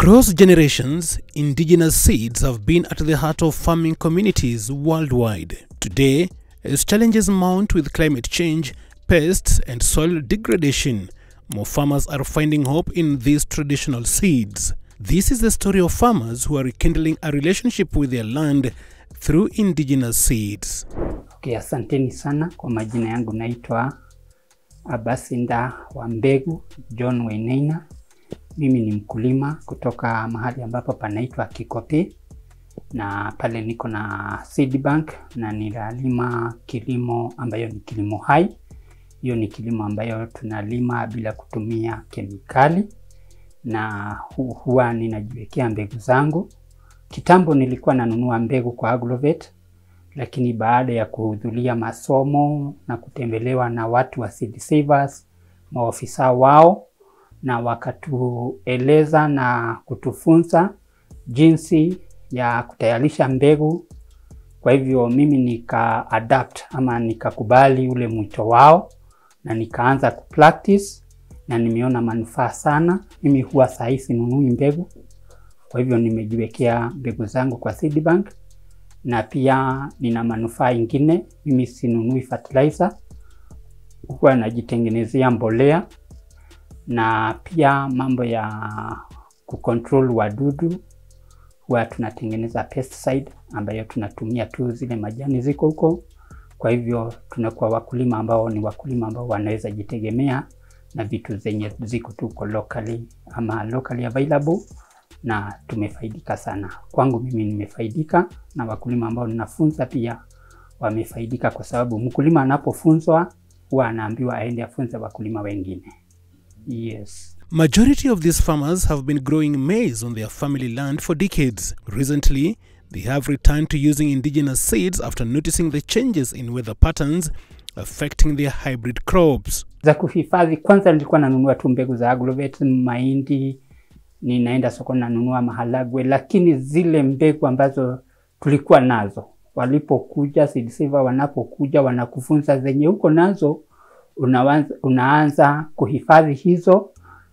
Across generations, indigenous seeds have been at the heart of farming communities worldwide. Today, as challenges mount with climate change, pests, and soil degradation, more farmers are finding hope in these traditional seeds. This is the story of farmers who are rekindling a relationship with their land through indigenous seeds. Okay, asanteni sana kwa majina yangu naitwa Abasinda wa Mbegu John Wainaina. Mimi ni mkulima kutoka mahali ambapo panaitwa Kikopi na pale niko na seed bank na ninalima kilimo ambayo ni kilimo hai. Hiyo ni kilimo ambayo tunalima bila kutumia kemikali na hu huwa ninajiwekea mbegu zangu. Kitambo nilikuwa nanunua mbegu kwa Agrovet, lakini baada ya kuhudhuria masomo na kutembelewa na watu wa seed savers, maofisa wao, na wakatueleza na kutufunza jinsi ya kutayarisha mbegu. Kwa hivyo mimi nika adapt ama nikakubali ule mwito wao na nikaanza kupractice na nimeona manufaa sana. Mimi huwa sahi sinunui mbegu, kwa hivyo nimejiwekea mbegu zangu kwa seed bank, na pia nina manufaa ingine. Mimi sinunui fertilizer, huwa najitengenezea mbolea na pia mambo ya kucontrol wadudu, huwa tunatengeneza pesticide ambayo tunatumia tu zile majani ziko huko. Kwa hivyo tunakuwa wakulima ambao ni wakulima ambao wanaweza jitegemea na vitu zenye ziko tuko locally ama locally available, na tumefaidika sana. Kwangu mimi nimefaidika, na wakulima ambao ninafunza pia wamefaidika, kwa sababu mkulima anapofunzwa huwa anaambiwa aende afunze wakulima wengine. Yes. Majority of these farmers have been growing maize on their family land for decades. Recently, they have returned to using indigenous seeds after noticing the changes in weather patterns affecting their hybrid crops. Za kuhifadhi, kwanza nilikuwa nanunua tu mbegu za Agrovet, mahindi, ninaenda sokoni nanunua maharagwe, lakini zile mbegu ambazo tulikuwa nazo walipokuja seed saver, wanapokuja wanakufunza zenye uko nazo unaanza, unaanza kuhifadhi hizo,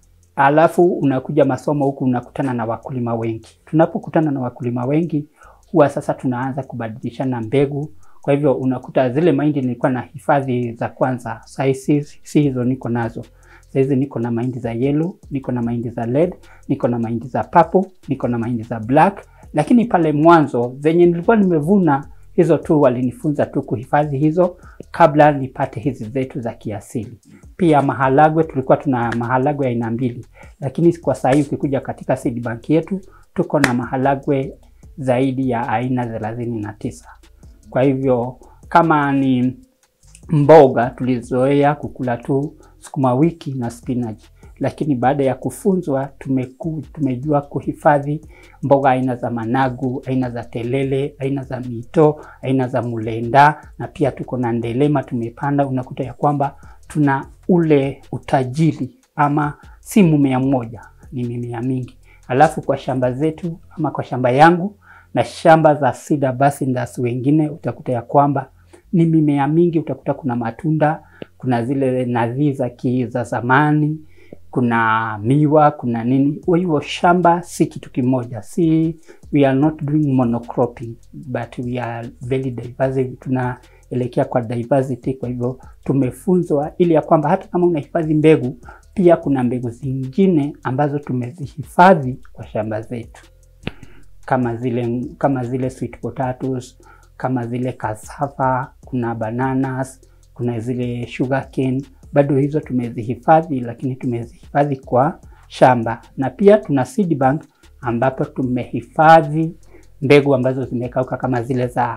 alafu unakuja masomo huku unakutana na wakulima wengi. Tunapokutana na wakulima wengi, huwa sasa tunaanza kubadilishana mbegu. Kwa hivyo unakuta zile mahindi nilikuwa na hifadhi za kwanza, sasa si, si hizo niko nazo saizi. Niko na mahindi za yellow, niko na mahindi za red, niko na mahindi za purple, niko na mahindi za black. Lakini pale mwanzo zenye nilikuwa nimevuna hizo tu walinifunza tu kuhifadhi hizo kabla nipate hizi zetu za kiasili. Pia maharagwe, tulikuwa tuna maharagwe aina mbili, lakini kwa sasa hivi ukikuja katika seed bank yetu tuko na maharagwe zaidi ya aina thelathini na tisa. Kwa hivyo kama ni mboga tulizoea kukula tu sukuma wiki na spinach, lakini baada ya kufunzwa tumeku, tumejua kuhifadhi mboga aina za managu, aina za telele, aina za mito, aina za mulenda na pia tuko na ndelema tumepanda. Unakuta ya kwamba tuna ule utajiri ama si mmea mmoja, ni mimea mingi. Alafu kwa shamba zetu ama kwa shamba yangu na shamba za Cedar Basindas wengine utakuta ya kwamba ni mimea mingi. Utakuta kuna matunda, kuna zile nadhi za za zamani, kuna miwa, kuna nini. Kwa hivyo shamba si kitu kimoja, si we are not doing monocropping but we are very diverse. Tunaelekea kwa diversity. Kwa hivyo tumefunzwa ili ya kwamba hata kama unahifadhi mbegu, pia kuna mbegu zingine ambazo tumezihifadhi kwa shamba zetu kama zile kama zile sweet potatoes, kama zile cassava, kuna bananas, kuna zile sugarcane, bado hizo tumezihifadhi, lakini tumezihifadhi kwa shamba. Na pia tuna seed bank ambapo tumehifadhi mbegu ambazo zimekauka kama zile za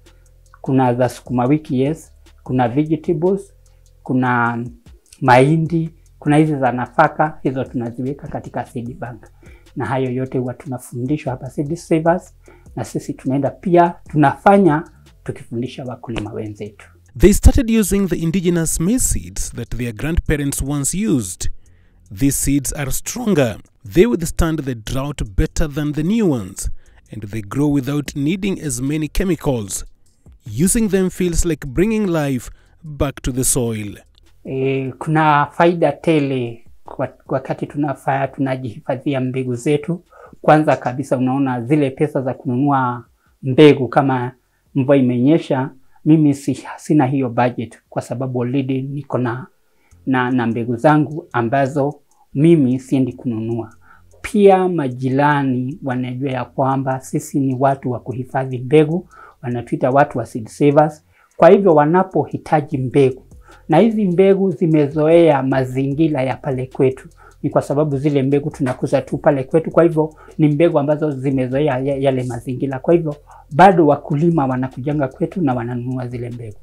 kuna za sukuma wiki, yes, kuna vegetables, kuna mahindi, kuna hizi za nafaka, hizo tunaziweka katika seed bank na hayo yote huwa tunafundishwa hapa Seed Savers, na sisi tunaenda pia tunafanya tukifundisha wakulima wenzetu. They started using the indigenous maize seeds that their grandparents once used. These seeds are stronger. They withstand the drought better than the new ones, and they grow without needing as many chemicals. Using them feels like bringing life back to the soil. E, kuna faida tele wakati tunafanya tunajihifadhia mbegu zetu kwanza kabisa unaona zile pesa za kununua mbegu kama mvua imenyesha, mimi si, sina hiyo budget kwa sababu already niko na, na, na mbegu zangu ambazo mimi siendi kununua. Pia majirani wanajua ya kwamba sisi ni watu wa kuhifadhi mbegu, wanatuita watu wa seed savers. Kwa hivyo wanapohitaji mbegu na hizi mbegu zimezoea mazingira ya pale kwetu, ni kwa sababu zile mbegu tunakuza tu pale kwetu. Kwa hivyo ni mbegu ambazo zimezoea yale mazingira. Kwa hivyo bado wakulima wanakujanga kwetu na wananunua zile mbegu.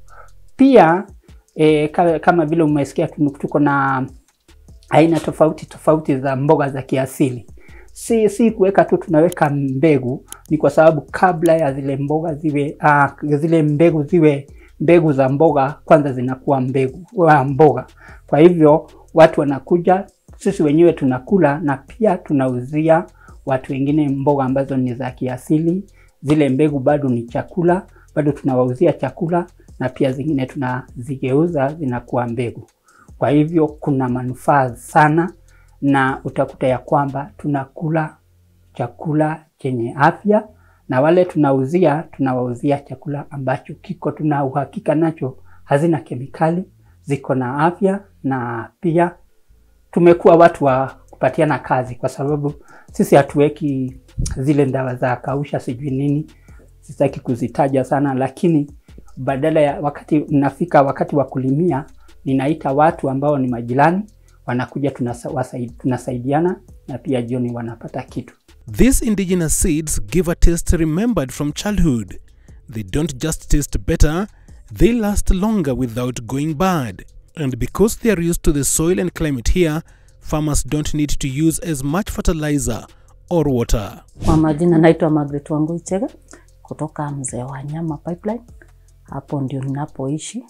Pia e, kama vile umesikia tuko na aina tofauti tofauti za mboga za kiasili. Si, si kuweka tu tunaweka mbegu, ni kwa sababu kabla ya zile mboga ziwe uh, zile mbegu ziwe mbegu za mboga kwanza zinakuwa mbegu wa mboga. Kwa hivyo watu wanakuja, sisi wenyewe tunakula na pia tunauzia watu wengine mboga ambazo ni za kiasili. Zile mbegu bado ni chakula, bado tunawauzia chakula na pia zingine tunazigeuza zinakuwa mbegu. Kwa hivyo kuna manufaa sana, na utakuta ya kwamba tunakula chakula chenye afya na wale tunauzia tunawauzia chakula ambacho kiko tuna uhakika nacho, hazina kemikali, ziko na afya, na pia tumekuwa watu wa kupatiana kazi, kwa sababu sisi hatuweki zile ndawa za kausha sijui nini, sitaki kuzitaja sana, lakini badala ya wakati nafika wakati wa kulimia, ninaita watu ambao ni majirani, wanakuja tunasaidiana, na pia jioni wanapata kitu. These indigenous seeds give a taste remembered from childhood. They don't just taste better, they last longer without going bad. And because they are used to the soil and climate here, farmers don't need to use as much fertilizer or water. Kwa majina naitwa Margaret Wangui Chege kutoka Mzee wa Nyama Pipeline. Hapo ndio ninapoishi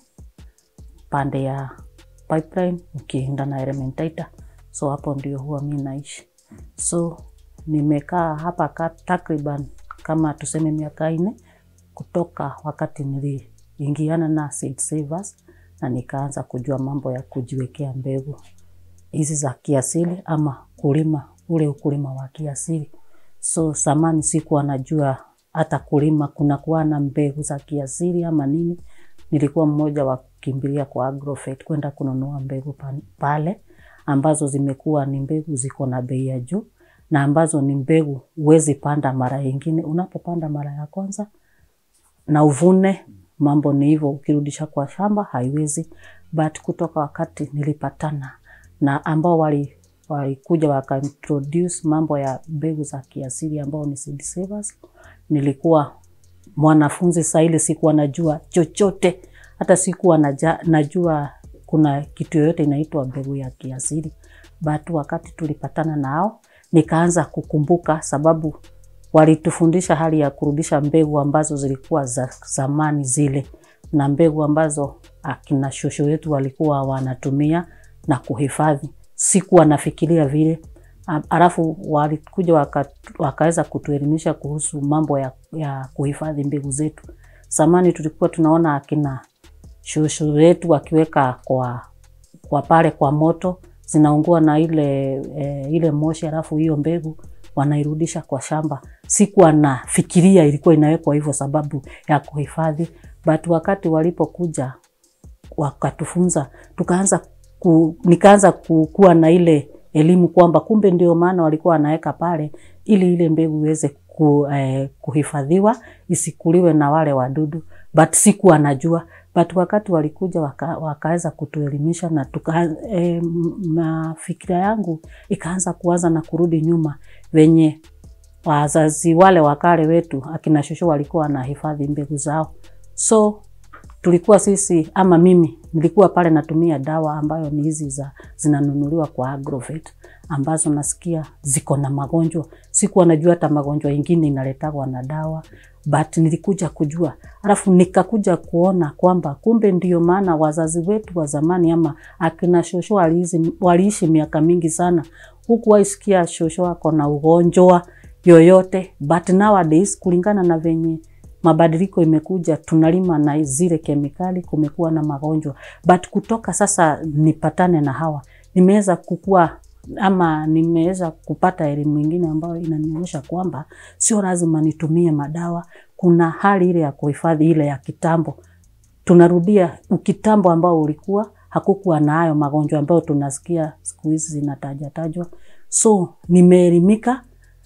pande ya pipeline ukienda na Elementaita, so hapo ndio huwa mi naishi so nimekaa hapa ka, takriban kama tuseme miaka nne kutoka wakati niliingiana na Seed Savers na nikaanza kujua mambo ya kujiwekea mbegu hizi za kiasili ama kulima ule ukulima wa kiasili. So samani sikuwa najua hata kulima kuna kuwa na mbegu za kiasili ama nini. Nilikuwa mmoja wa kukimbilia kwa Agrovet kwenda kununua mbegu pale ambazo zimekuwa ni mbegu ziko na bei ya juu na ambazo ni mbegu huwezi panda mara nyingine. Unapopanda mara ya kwanza na uvune, mambo ni hivyo, ukirudisha kwa shamba haiwezi. But kutoka wakati nilipatana na ambao wali walikuja wakaintroduce mambo ya mbegu za kiasili ambao ni Seed Savers, nilikuwa mwanafunzi saa ile, sikuwa najua chochote, hata sikuwa naja, najua kuna kitu yoyote inaitwa mbegu ya kiasili. But wakati tulipatana nao nikaanza kukumbuka, sababu walitufundisha hali ya kurudisha mbegu ambazo zilikuwa za zamani zile, na mbegu ambazo akina shosho wetu walikuwa wanatumia na kuhifadhi. Sikuwa nafikiria vile, alafu walikuja waka, wakaweza kutuelimisha kuhusu mambo ya, ya kuhifadhi mbegu zetu. Zamani tulikuwa tunaona akina shosho wetu wakiweka kwa, kwa pale kwa moto zinaungua na ile, e, ile moshi, alafu hiyo mbegu wanairudisha kwa shamba. Sikuwa nafikiria ilikuwa inawekwa hivyo sababu ya kuhifadhi, but wakati walipokuja wakatufunza, tukaanza ku, nikaanza kuwa na ile elimu kwamba kumbe ndio maana walikuwa wanaweka pale ili ile mbegu iweze ku, eh, kuhifadhiwa isikuliwe na wale wadudu, but sikuwa najua but wakati walikuja waka, wakaweza kutuelimisha na tuka, e, mafikira yangu ikaanza kuanza na kurudi nyuma, venye wazazi wale wakale wetu akina shosho walikuwa wanahifadhi mbegu zao. So tulikuwa sisi ama mimi nilikuwa pale natumia dawa ambayo ni hizi za zinanunuliwa kwa Agrovet ambazo nasikia ziko na magonjwa. Sikuwa najua hata magonjwa ingine inaletagwa na dawa, but nilikuja kujua, alafu nikakuja kuona kwamba kumbe ndio maana wazazi wetu wa zamani ama akina shosho waliishi, waliishi miaka mingi sana, huku waisikia shosho ako na ugonjwa yoyote, but nowadays kulingana na venye mabadiliko imekuja, tunalima na zile kemikali, kumekuwa na magonjwa. But kutoka sasa nipatane na hawa, nimeweza kukua ama nimeweza kupata elimu ingine ambayo inanionyesha kwamba sio lazima nitumie madawa. Kuna hali ile ya kuhifadhi ile ya kitambo, tunarudia ukitambo ambao ulikuwa hakukuwa na hayo magonjwa ambayo tunasikia siku hizi zinatajatajwa. So nimeelimika,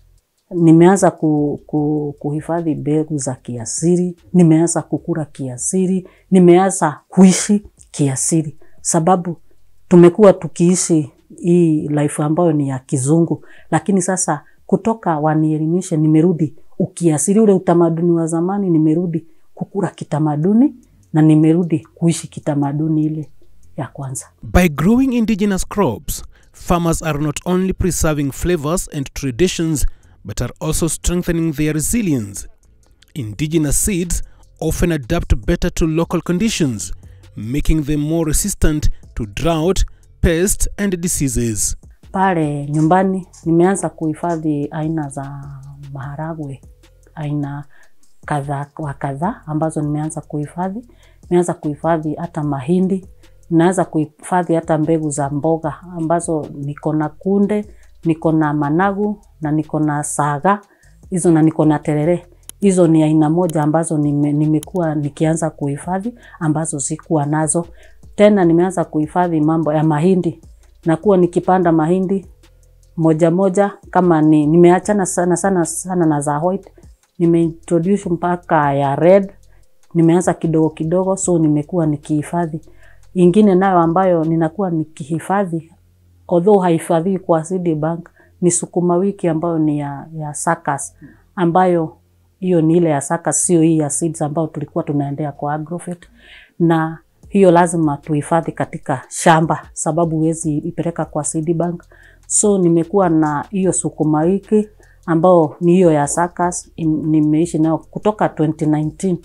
nimeanza ku, ku, kuhifadhi mbegu za kiasili, nimeanza kukula kiasili, nimeanza kuishi kiasili, sababu tumekuwa tukiishi hii life ambayo ni ya kizungu, lakini sasa kutoka wanielimishe, nimerudi ukiasili, ule utamaduni wa zamani, nimerudi kukula kitamaduni na nimerudi kuishi kitamaduni ile ya kwanza. By growing indigenous crops, farmers are not only preserving flavors and traditions, but are also strengthening their resilience. Indigenous seeds often adapt better to local conditions, making them more resistant to drought, pests, and diseases. Pale nyumbani nimeanza kuhifadhi aina za maharagwe, aina kadhaa wa kadhaa ambazo nimeanza kuhifadhi. Nimeanza kuhifadhi hata mahindi, naanza kuhifadhi hata mbegu za mboga ambazo niko na kunde, niko na managu na niko na saga hizo na niko na terere. Hizo ni aina moja ambazo nime, nimekuwa nikianza kuhifadhi ambazo sikuwa nazo tena. Nimeanza kuhifadhi mambo ya mahindi, nakuwa nikipanda mahindi moja moja, kama ni nimeachana sana sana sana na za white, nimeintroduce mpaka ya red, nimeanza kidogo kidogo, so nimekuwa nikihifadhi ingine nayo ambayo ninakuwa nikihifadhi although haifadhiwi kwa seed bank ni sukuma wiki ambayo ni ya, ya sakas ambayo hiyo ni ile ya sakas, sio hii ya seeds ambayo tulikuwa tunaendea kwa agrovet, na hiyo lazima tuhifadhi katika shamba sababu huwezi ipeleka kwa seed bank. So nimekuwa na hiyo sukuma wiki ambao ni hiyo ya sakas, nimeishi nayo kutoka 2019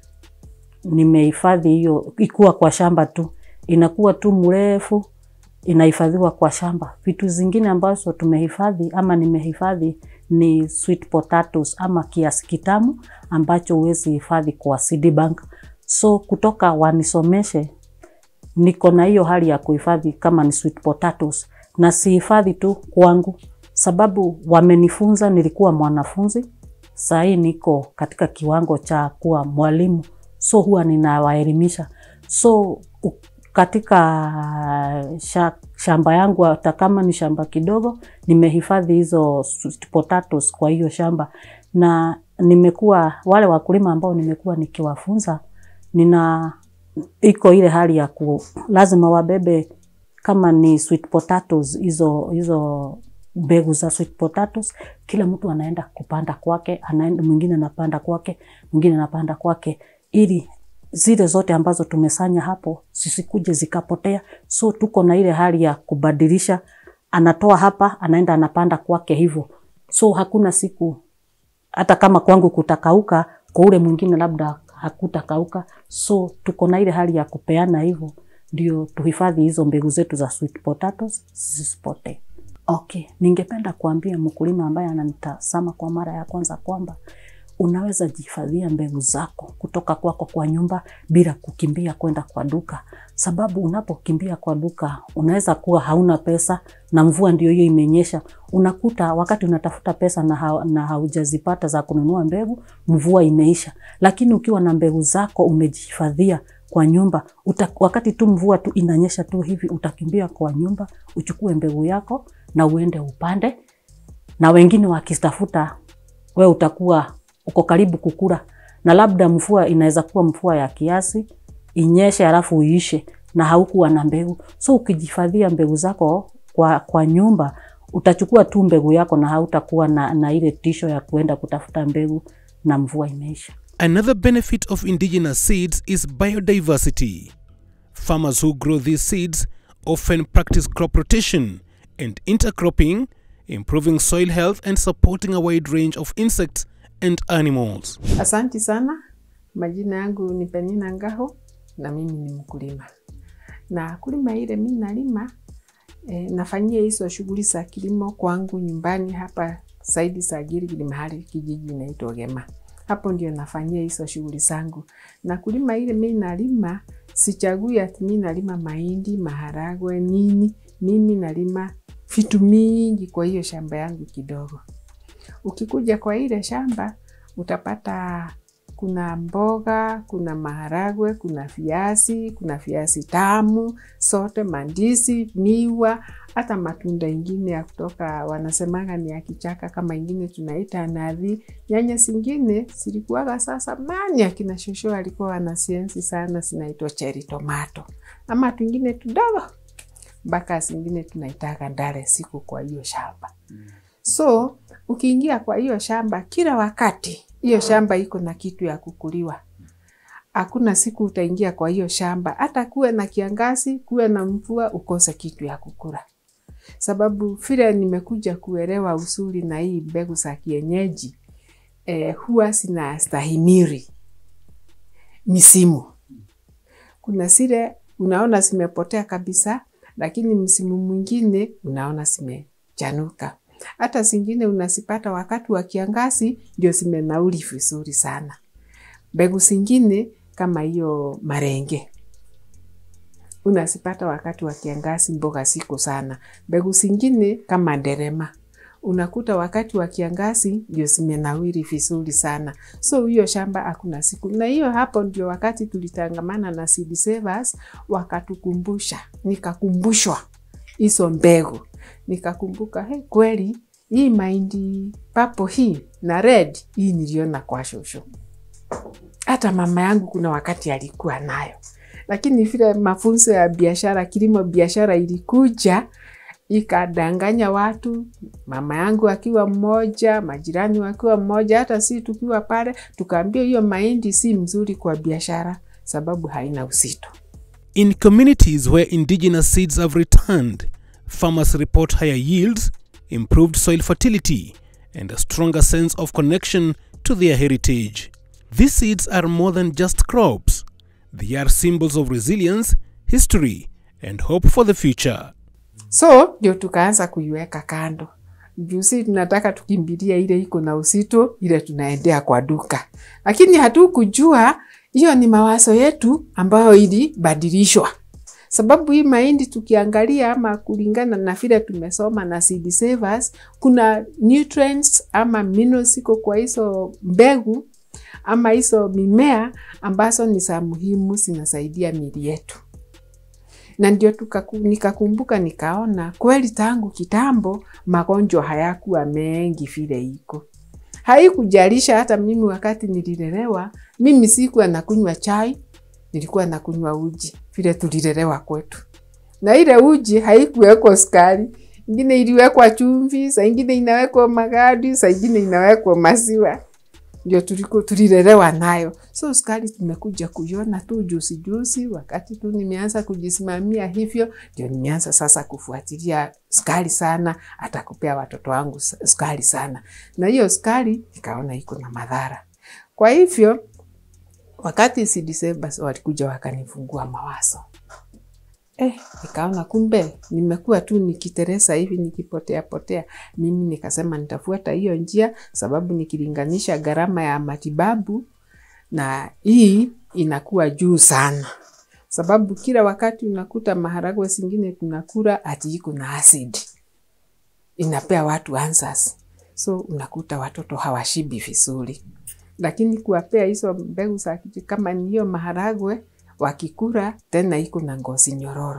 nimehifadhi hiyo ikuwa kwa shamba tu, inakuwa tu mrefu, inahifadhiwa kwa shamba. Vitu zingine ambazo tumehifadhi ama nimehifadhi ni sweet potatoes ama kiasi kitamu ambacho huwezi hifadhi kwa seed bank. So kutoka wanisomeshe, niko na hiyo hali ya kuhifadhi kama ni sweet potatoes, na sihifadhi tu kwangu, sababu wamenifunza. Nilikuwa mwanafunzi, sahii niko katika kiwango cha kuwa mwalimu so huwa ninawaelimisha. So katika sha, shamba yangu hata kama ni shamba kidogo, nimehifadhi hizo sweet potatoes kwa hiyo shamba, na nimekuwa wale wakulima ambao nimekuwa nikiwafunza, nina iko ile hali ya ku lazima wabebe kama ni sweet potatoes hizo hizo mbegu za sweet potatoes, kila mtu anaenda kupanda kwake, anaenda mwingine anapanda kwake, mwingine anapanda kwake ili zile zote ambazo tumesanya hapo zisikuje zikapotea. So tuko na ile hali ya kubadilisha, anatoa hapa anaenda anapanda kwake hivyo. So hakuna siku hata kama kwangu kutakauka, kwa ule mwingine labda hakutakauka. So tuko na ile hali ya kupeana hivyo, ndio tuhifadhi hizo mbegu zetu za sweet potatoes zisipotee. Okay, ningependa kuambia mkulima ambaye ananitazama kwa mara ya kwanza kwamba unaweza jihifadhia mbegu zako kutoka kwako kwa nyumba bila kukimbia kwenda kwa duka, sababu unapokimbia kwa duka unaweza kuwa hauna pesa na mvua ndio hiyo imenyesha. Unakuta wakati unatafuta pesa na, ha na haujazipata za kununua mbegu, mvua imeisha. Lakini ukiwa na mbegu zako umejihifadhia kwa nyumba uta, wakati tu mvua tu inanyesha tu hivi, utakimbia kwa nyumba uchukue mbegu yako na uende upande, na wengine wakitafuta, we utakuwa uko karibu kukula, na labda mvua inaweza kuwa mvua ya kiasi inyeshe halafu uishe na haukuwa na mbegu. So ukijihifadhia mbegu zako kwa, kwa nyumba utachukua tu mbegu yako na hautakuwa na, na ile tisho ya kuenda kutafuta mbegu na mvua imeisha. Another benefit of indigenous seeds is biodiversity. Farmers who grow these seeds often practice crop rotation and intercropping, improving soil health and supporting a wide range of insects and animals. Asanti sana. Majina yangu ni Penina Ngaho na mimi ni mkulima, na kulima ile mimi nalima e, nafanyia hizo shughuli za kilimo kwangu nyumbani hapa saidi Sagiri, mahali kijiji inaitwa Gema. Hapo ndio nafanyia hizo shughuli zangu, na kulima ile mimi nalima, sichagui ati mimi nalima mahindi, maharagwe, nini. Mimi nalima vitu mingi kwa hiyo shamba yangu kidogo. Ukikuja kwa ile shamba utapata kuna mboga, kuna maharagwe, kuna viazi, kuna viazi tamu, sote, mandizi, miwa, hata matunda ingine ya kutoka wanasemanga ni ya kichaka, kama ingine tunaita nathi. Nyanya zingine zilikuwaga sasa mani, akina shosho alikuwa wanasiensi sana, zinaitwa cherry tomato, ama twingine tudogo mpaka zingine tunaitaka ndare siku kwa hiyo shamba. So ukiingia kwa hiyo shamba kila wakati, hiyo shamba iko na kitu ya kukuliwa. Hakuna siku utaingia kwa hiyo shamba, hata kuwe na kiangazi, kuwe na mvua, ukose kitu ya kukula. Sababu vile nimekuja kuelewa usuli na hii mbegu za kienyeji eh, huwa zinastahimiri misimu. Kuna zile unaona zimepotea kabisa, lakini msimu mwingine unaona zimechanuka. Hata zingine unazipata wakati wa kiangazi ndio zimenauri vizuri sana. Mbegu zingine kama hiyo marenge unazipata wakati wa kiangazi, mboga ziko sana. Mbegu zingine kama nderema unakuta wakati wa kiangazi ndio zimenawiri vizuri sana. So hiyo shamba hakuna siku, na hiyo hapo ndio wakati tulitangamana na Seed Savers wakatukumbusha, nikakumbushwa hizo mbegu, nikakumbuka he, kweli hii mahindi papo hii na red hii niliona kwa shosho. Hata mama yangu kuna wakati alikuwa nayo, lakini vile mafunzo ya biashara, kilimo biashara ilikuja ikadanganya watu, mama yangu akiwa mmoja, majirani wakiwa mmoja, hata si tukiwa pale, tukaambia hiyo mahindi si mzuri kwa biashara sababu haina uzito. In communities where indigenous seeds have returned, farmers report higher yields, improved soil fertility, and a stronger sense of connection to their heritage. These seeds are more than just crops, they are symbols of resilience, history, and hope for the future. So ndio tukaanza kuiweka kando. Juzi tunataka tukimbilia ile iko na uzito, ile tunaendea kwa duka, lakini hatukujua hiyo ni mawazo yetu ambayo ilibadilishwa, sababu hii mahindi tukiangalia, ama kulingana na vile tumesoma na Seed Savers, kuna nutrients ama minerals iko kwa hizo mbegu ama hizo mimea ambazo ni za muhimu, zinasaidia miili yetu na ndio tukaku, nikakumbuka nikaona kweli tangu kitambo magonjwa hayakuwa mengi vile iko. Haikujalisha hata mimi wakati nililelewa, mimi sikuwa nakunywa chai, nilikuwa nakunywa uji vile tulilelewa kwetu, na ile uji haikuwekwa sukari, ingine iliwekwa chumvi, saa ingine inawekwa magadi, saa ingine inawekwa maziwa ndio tuliko tulilelewa nayo. So sukari tumekuja kuiona tu juzi juzi, wakati tu nimeanza kujisimamia hivyo, ndio nimeanza sasa kufuatilia sukari sana, hata kupea watoto wangu sukari sana, na hiyo sukari nikaona iko na madhara. Kwa hivyo wakati Seed Savers walikuja wakanifungua mawazo Eh, nikaona kumbe nimekuwa tu nikiteresa hivi nikipotea potea. Mimi nikasema nitafuata hiyo njia, sababu nikilinganisha gharama ya matibabu na hii inakuwa juu sana, sababu kila wakati unakuta maharagwe zingine tunakula ati iko na acid, inapea watu answers, so unakuta watoto hawashibi vizuri, lakini kuwapea hizo mbegu za kama ni hiyo maharagwe wakikula tena iko na ngozi nyororo,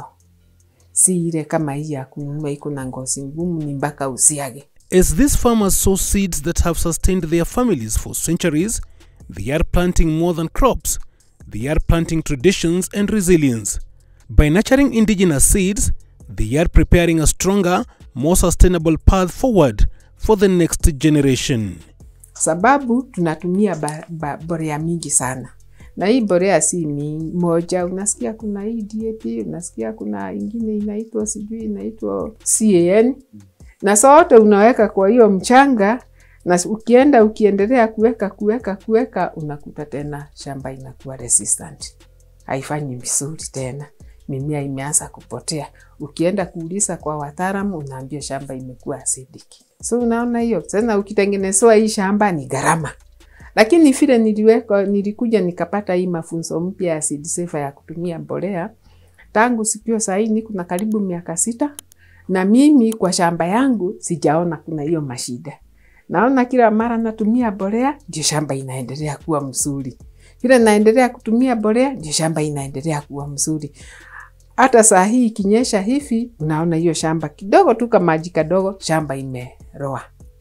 si ile kama hii ya kununua iko na ngozi ngumu, ni mpaka usiage. As these farmers sow seeds that have sustained their families for centuries, they are planting more than crops. They are planting traditions and resilience. By nurturing indigenous seeds, they are preparing a stronger, more sustainable path forward for the next generation. Sababu tunatumia ba, ba, borea mingi sana na hii borea si mi moja. Unasikia kuna hii DAP, unasikia kuna ingine inaitwa sijui inaitwa CAN, na sote unaweka kwa hiyo mchanga, na ukienda ukiendelea kuweka kuweka kuweka, unakuta tena shamba inakuwa resistant, haifanyi vizuri tena, mimea imeanza kupotea. Ukienda kuuliza kwa wataalamu, unaambia shamba imekuwa acidic. So unaona hiyo tena, ukitengenezewa hii shamba ni gharama lakini vile niliweka nilikuja nikapata hii mafunzo mpya ya Seed Saver ya kutumia mbolea tangu sikio sahii, niko na karibu miaka sita na mimi kwa shamba yangu sijaona kuna hiyo mashida. Naona kila mara natumia mbolea, ndio shamba inaendelea kuwa mzuri. Vile naendelea kutumia mbolea, ndio shamba inaendelea kuwa mzuri. Hata saa hii ikinyesha hivi, unaona hiyo shamba kidogo tu kama maji kadogo, shamba imeroa.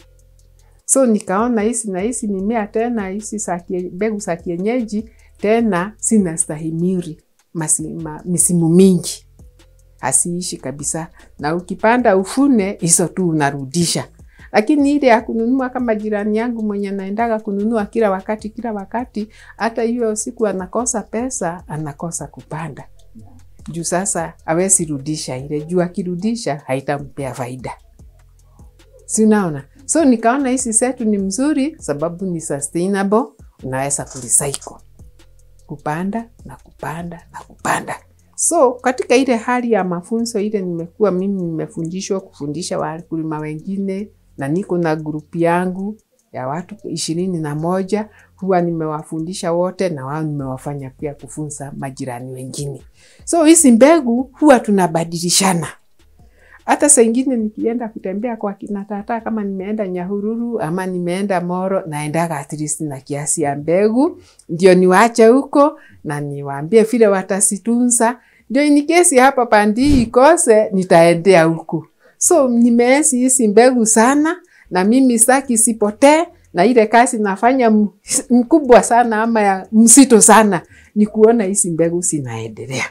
So nikaona hisi na hisi mimea tena hisi za kie- mbegu za kienyeji tena sina stahimili masi- ma- misimu mingi hasiishi kabisa, na ukipanda ufune hizo tu unarudisha. Lakini ile ya kununua kama jirani yangu mwenye naendaga kununua kila wakati kila wakati, hata hiyo siku anakosa pesa, anakosa kupanda juu sasa awezi rudisha ile, juu akirudisha haitampea faida, si unaona? So nikaona hizi setu ni mzuri sababu ni sustainable, unaweza kurecycle kupanda na kupanda na kupanda. So katika ile hali ya mafunzo ile nimekuwa mimi nimefundishwa kufundisha wakulima wengine, na niko na grupu yangu ya watu ishirini na moja huwa nimewafundisha wote, na wao nimewafanya pia kufunza majirani wengine. So hizi mbegu huwa tunabadilishana hata saa ingine nikienda kutembea kwa kina tata, kama nimeenda Nyahururu ama nimeenda Moro, naendaga at least na kiasi ya mbegu, ndio niwache huko na niwaambie vile watasitunza, ndio in case hapa pandi ikose, nitaendea huku. So nimeesi hizi mbegu sana, na mimi sitaki sipotee, na ile kazi nafanya m- mkubwa sana ama ya msito sana ni kuona hizi mbegu zinaendelea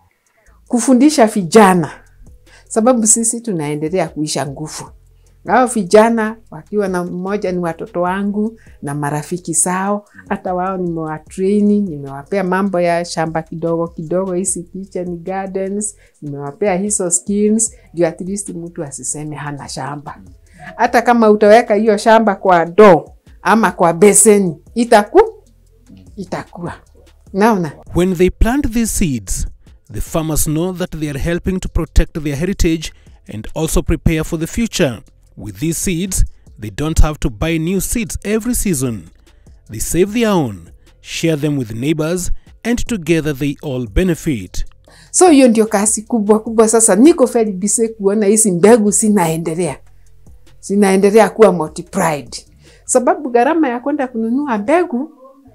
kufundisha vijana sababu sisi tunaendelea kuisha nguvu. Hao vijana wakiwa na mmoja ni watoto wangu na marafiki zao, hata wao nimewatraini, nimewapea mambo ya shamba kidogo kidogo, hizi kitchen gardens, nimewapea hizo skills, ndio at least mtu asiseme hana shamba. Hata kama utaweka hiyo shamba kwa ndoo ama kwa beseni, itaku itakuwa naona When they plant these seeds, the farmers know that they are helping to protect their heritage and also prepare for the future. With these seeds, they don't have to buy new seeds every season. They save their own, share them with neighbors, and together they all benefit. So hiyo ndio kazi kubwa kubwa. Sasa niko very busy kuona hizi mbegu zinaendelea zinaendelea kuwa multiplied, sababu gharama ya kwenda kununua mbegu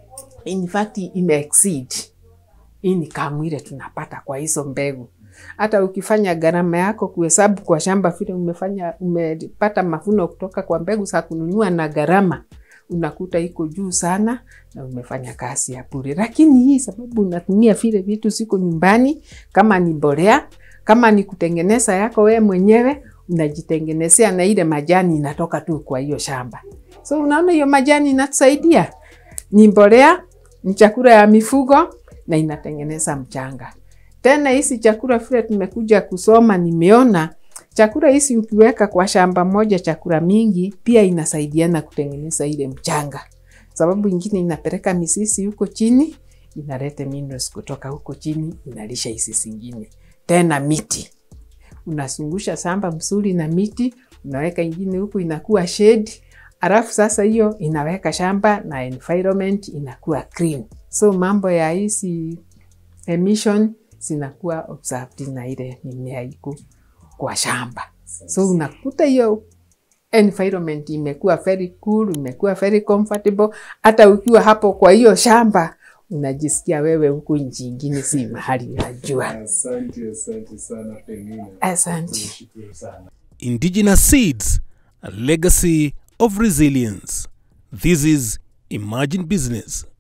in fact ime exceed hii ni kamu ile tunapata kwa hizo mbegu. Hata ukifanya gharama yako kuhesabu kwa shamba vile umefanya umepata mavuno kutoka kwa mbegu za kununua na gharama unakuta iko juu sana na umefanya kazi ya bure. Lakini hii sababu unatumia vile vitu ziko nyumbani, kama ni mbolea, kama ni kutengeneza yako wewe mwenyewe, unajitengenezea na ile majani inatoka tu kwa hiyo shamba. So unaona hiyo majani inatusaidia, ni mbolea, ni chakula ya mifugo na inatengeneza mchanga. Tena hizi chakula vile tumekuja kusoma, nimeona chakula hizi ukiweka kwa shamba moja chakula mingi, pia inasaidiana kutengeneza ile mchanga. Sababu ingine inapeleka misisi huko chini, inaleta minerals kutoka huko chini, inalisha hizi zingine. Tena miti unazungusha shamba mzuri na miti, unaweka ingine huku inakuwa shade, alafu sasa hiyo inaweka shamba na environment inakuwa clean. So mambo ya hizi emission zinakuwa observed na ile mimea iko kwa shamba. So unakuta hiyo environment imekuwa very cool, imekuwa very comfortable. Hata ukiwa hapo kwa hiyo shamba unajisikia wewe huku nchi ingine, si mahali unajua. Asante, asante sana Penina. Asante. Nashukuru sana. Indigenous Seeds, a legacy of resilience. This is Imagine Business.